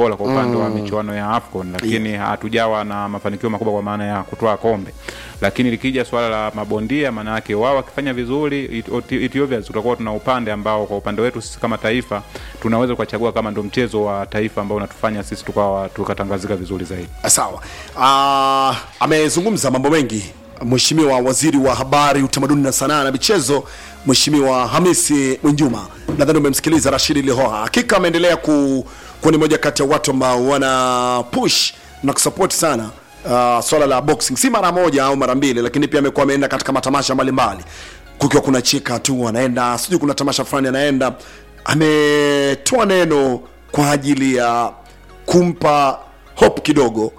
bora kwa upande wa michuano ya AFCON, lakini hatujawa na mafanikio makubwa kwa maana ya kutoa kombe. Lakini likija swala la mabondia, maana yake wao wakifanya vizuri, it, it, it obvious tutakuwa tuna upande ambao kwa upande wetu sisi kama taifa tunaweza kuchagua kama ndo mchezo wa taifa ambao unatufanya sisi tukawa tukatangazika vizuri zaidi. Sawa. Uh, amezungumza mambo mengi Mheshimiwa Waziri wa Habari, Utamaduni na Sanaa na Michezo, Mheshimiwa Hamisi Mwinjuma. Nadhani umemsikiliza Rashidi Lihoha. Hakika ameendelea ku, kuwa ni moja kati ya watu ambao wana push na kusupport sana uh, swala la boxing, si mara moja au mara mbili, lakini pia amekuwa ameenda katika matamasha mbalimbali, kukiwa kuna chika tu anaenda, sijui kuna tamasha fulani anaenda. Ametoa neno kwa ajili ya kumpa hope kidogo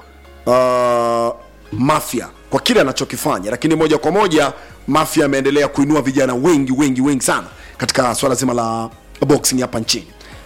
uh, Mafia kwa kile anachokifanya, lakini moja kwa moja Mafia ameendelea kuinua vijana wengi wengi wengi sana katika swala zima la boxing hapa nchini.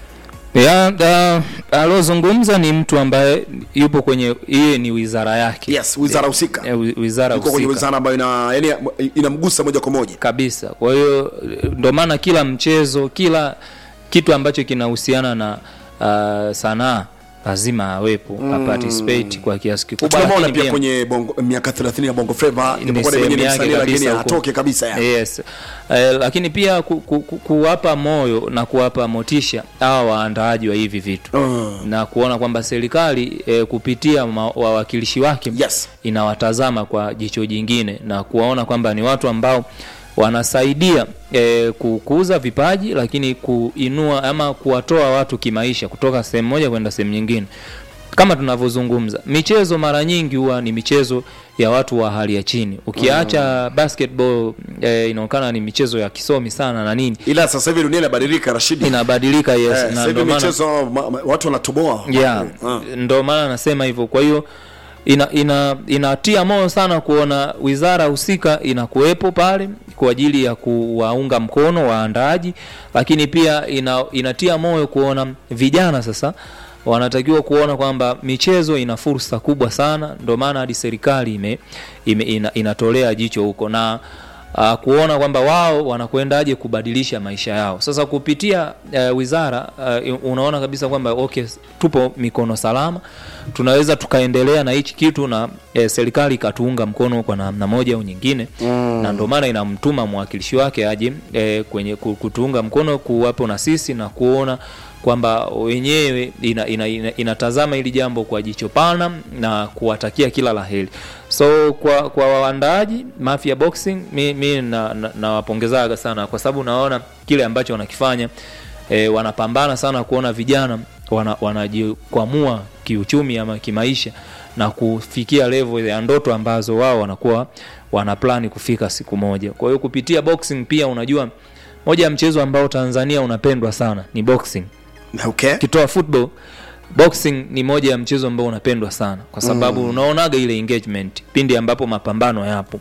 ya da- alozungumza ni mtu ambaye yupo kwenye iye ni wizara yake Yes, wizara husika. Eh, wi- wizara Yuko kwenye husika wizara ambayo ina yani inamgusa moja kwa moja. kabisa kwa hiyo eh, ndo maana kila mchezo kila kitu ambacho kinahusiana na uh, sanaa lazima awepo mm. aparticipate kwa kiasi kikubwa Tunamwona lakini pia pia- kwenye bongo, miaka 30 ya Bongo Flava ni inapokuwa ni sehemu mwenyewe ni yake msanii lakini kabisa huko. atoke kabisa yani. yes. Eh, lakini pia ku, ku, ku, kuwapa moyo na kuwapa motisha hawa waandaaji wa hivi vitu Mm. na kuona kwamba serikali eh, kupitia ma- wawakilishi wake Yes. inawatazama kwa jicho jingine na kuwaona kwamba ni watu ambao wanasaidia eh, kukuza vipaji lakini kuinua ama kuwatoa watu kimaisha kutoka sehemu moja kwenda sehemu nyingine kama tunavyozungumza michezo mara nyingi huwa ni michezo ya watu wa hali ya chini ukiacha basketball eh, inaonekana ni michezo ya kisomi sana na nini Ila sasa hivi dunia inabadilika Rashidi. inabadilika yes, Eh, na sasa hivi ndio maana- michezo ma- ma- watu wanatoboa. yeah, Ah. ndo maana nasema hivyo kwa hiyo ina, ina, inatia moyo sana kuona wizara husika inakuwepo pale kwa ajili ya kuwaunga mkono waandaaji lakini pia ina, inatia moyo kuona vijana sasa wanatakiwa kuona kwamba michezo ina fursa kubwa sana ndio maana hadi serikali ime, ime, ina, inatolea jicho huko na uh, kuona kwamba wao wanakwendaje kubadilisha maisha yao sasa kupitia uh, wizara uh, unaona kabisa kwamba okay tupo mikono salama tunaweza tukaendelea na hichi kitu na eh, serikali ikatuunga mkono kwa namna moja au nyingine mm. na ndio maana inamtuma mwakilishi wake aje eh, kwenye ku- kutuunga mkono kuwapo na sisi na kuona kwamba wenyewe ina, ina, ina, inatazama hili jambo kwa jicho pana na kuwatakia kila la heri so kwa kwa waandaaji Mafia Boxing mi, mi nawapongezaga na, na sana kwa sababu naona kile ambacho wanakifanya e, wanapambana sana kuona vijana wana, wanajikwamua kiuchumi ama kimaisha na kufikia level ya ndoto ambazo wao wanakuwa wana plani kufika siku moja kwa hiyo kupitia boxing pia unajua moja ya mchezo ambao Tanzania unapendwa sana ni boxing Okay. ukitoa football boxing ni moja ya mchezo ambao unapendwa sana kwa sababu mm. unaonaga ile engagement pindi ambapo mapambano yapo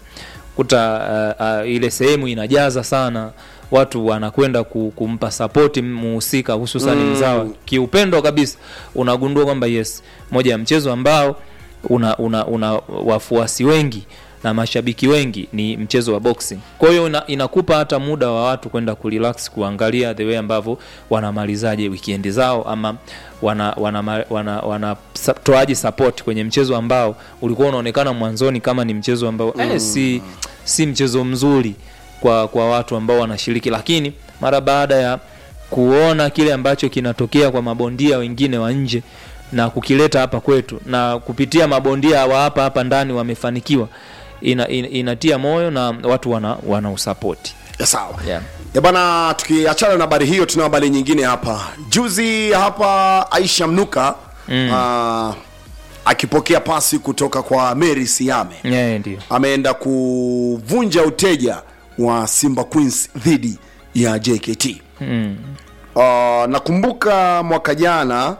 kuta uh, uh, ile sehemu inajaza sana watu wanakwenda ku- kumpa sapoti muhusika hususani mm. mzawa kiupendo kabisa unagundua kwamba yes moja ya mchezo ambao una, una, una wafuasi wengi na mashabiki wengi ni mchezo wa boxing kwa hiyo ina, inakupa hata muda wa watu kwenda kurelax kuangalia the way ambavyo wanamalizaje wikendi zao ama wana wana, wana, wana sa- toaje support kwenye mchezo ambao ulikuwa unaonekana mwanzoni kama ni mchezo ambao mm. eh, si, si mchezo mzuri kwa kwa watu ambao wanashiriki lakini mara baada ya kuona kile ambacho kinatokea kwa mabondia wengine wa nje na kukileta hapa kwetu na kupitia mabondia wa hapa hapa ndani wamefanikiwa ina, ina, inatia moyo na watu wana, wana usapoti Ya, sawa yeah. ya bana tukiachana na habari hiyo tuna habari nyingine hapa juzi hapa aisha mnuka mm. uh, akipokea pasi kutoka kwa mary siame yeah, ndio ameenda kuvunja uteja wa simba queens dhidi ya jkt mm. uh, nakumbuka mwaka jana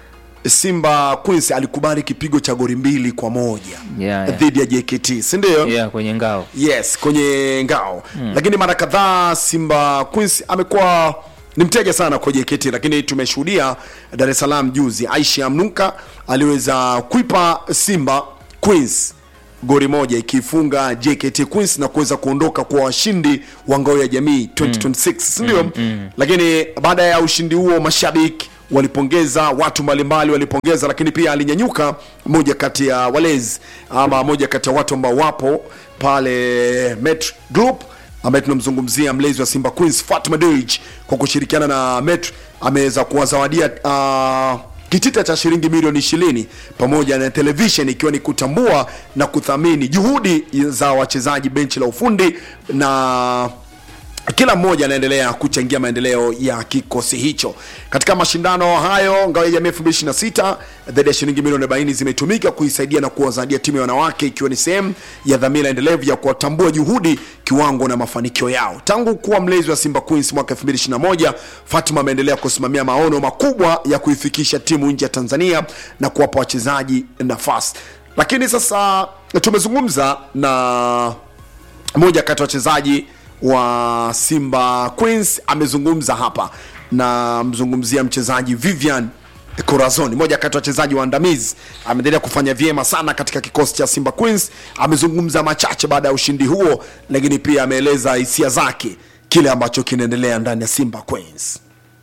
simba queens alikubali kipigo cha gori mbili kwa moja Yeah, yeah. dhidi ya jkt sindio yeah, kwenye ngao yes kwenye ngao mm. lakini mara kadhaa simba queens amekuwa ni mteja sana kwa jkt lakini tumeshuhudia dar es salaam juzi aisha mnuka aliweza kuipa simba queens gori moja ikiifunga jkt queens na kuweza kuondoka kwa washindi wa ngao ya jamii 2026 sindio mm. mm. lakini baada ya ushindi huo mashabiki walipongeza watu mbalimbali walipongeza lakini pia alinyanyuka moja kati ya walezi ama moja kati ya watu ambao wapo pale Met Group ambaye tunamzungumzia mlezi wa Simba Queens Fatma Dewji kwa kushirikiana na Met ameweza kuwazawadia uh, kitita cha shilingi milioni ishirini pamoja na television ikiwa ni kutambua na kuthamini juhudi za wachezaji benchi la ufundi na kila mmoja anaendelea kuchangia maendeleo ya kikosi hicho katika mashindano hayo ngao ya jamii 2026 zaidi ya shilingi milioni 40 zimetumika kuisaidia na kuwazadia timu ya wanawake ikiwa ni sehemu ya dhamira endelevu ya kuwatambua juhudi kiwango na mafanikio yao tangu kuwa mlezi wa simba queens mwaka 2021 fatima ameendelea kusimamia maono makubwa ya kuifikisha timu nje ya tanzania na kuwapa wachezaji nafasi lakini sasa tumezungumza na moja kati ya wachezaji wa Simba Queens amezungumza hapa na mzungumzia mchezaji Vivian Corazon, moja kati ya wachezaji waandamizi, ameendelea kufanya vyema sana katika kikosi cha Simba Queens. Amezungumza machache baada ya ushindi huo, lakini pia ameeleza hisia zake kile ambacho kinaendelea ndani ya Simba Queens.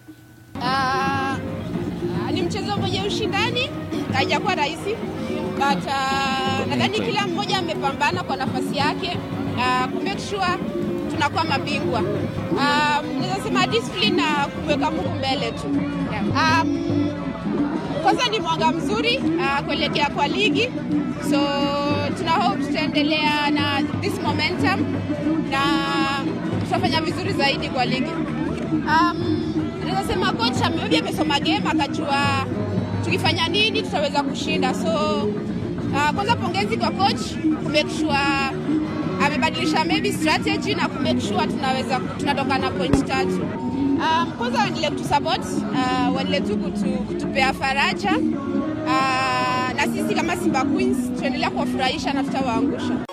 Ah, ni mchezo mwenye ushindani, haijakuwa rahisi but uh, nadhani kila mmoja amepambana kwa nafasi yake uh, ku make sure tunakuwa mabingwa. Um, naweza sema discipline na kumweka Mungu mbele tu. Um, kwanza ni mwanga mzuri uh, kuelekea kwa ligi, so tuna hope tutaendelea na this momentum na tutafanya vizuri zaidi kwa ligi. Um, naweza sema coach maybe amesoma game akajua tukifanya nini tutaweza kushinda, so uh, kwanza pongezi kwa coach ku make sure amebadilisha maybe strategy na ku make sure tunaweza tunatoka na point tatu. Um, kwanza waendelee kutusupport uh, waendelee tu kutu, kutupea faraja uh, na sisi kama Simba Queens tuendelea kuwafurahisha na tutawaangusha.